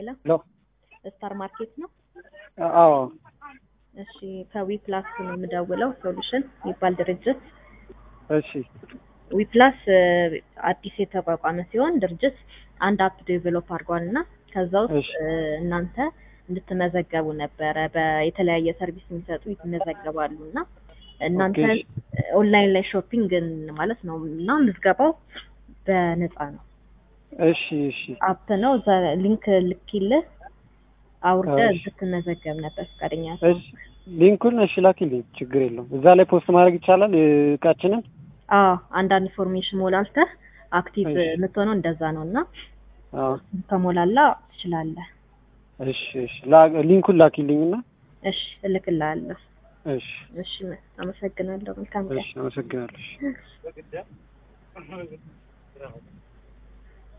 ሄሎ ሄሎ ስታር ማርኬት ነው። አዎ እሺ ከዊፕላስ ነው የምደውለው። ሶሉሽን የሚባል ድርጅት እሺ ዊፕላስ አዲስ የተቋቋመ ሲሆን ድርጅት አንድ አፕ ዴቨሎፕ አድርጓል እና ከዛ ውስጥ እሺ። እ፣ እናንተ እንድትመዘገቡ ነበረ። በየተለያየ ሰርቪስ የሚሰጡ ይመዘገባሉ እና እናንተ ኦኬ፣ እሺ። ኦንላይን ላይ ሾፒንግ ማለት ነው እና ምዝገባው በነፃ ነው። እሺ እሺ አፕ ነው። እዛ ሊንክ ልኪልህ አውርደህ እሺ። እንድትመዘገብ ነበር ፈቃደኛ እሺ ሊንኩን እሺ ላኪልኝ፣ ችግር የለውም። እዛ ላይ ፖስት ማድረግ ይቻላል እቃችንን። አዎ አንዳንድ ኢንፎርሜሽን ሞላልተህ አክቲቭ እሺ። የምትሆነው እንደዛ ነው እና አዎ ከሞላላ ትችላለህ። እሺ እሺ ላ- ሊንኩን ላኪልኝና እሺ እልክልሃለሁ። እሺ እሺ አመሰግናለሁ። መልካም ቀን። እሺ አመሰግናለሁ። እሺ።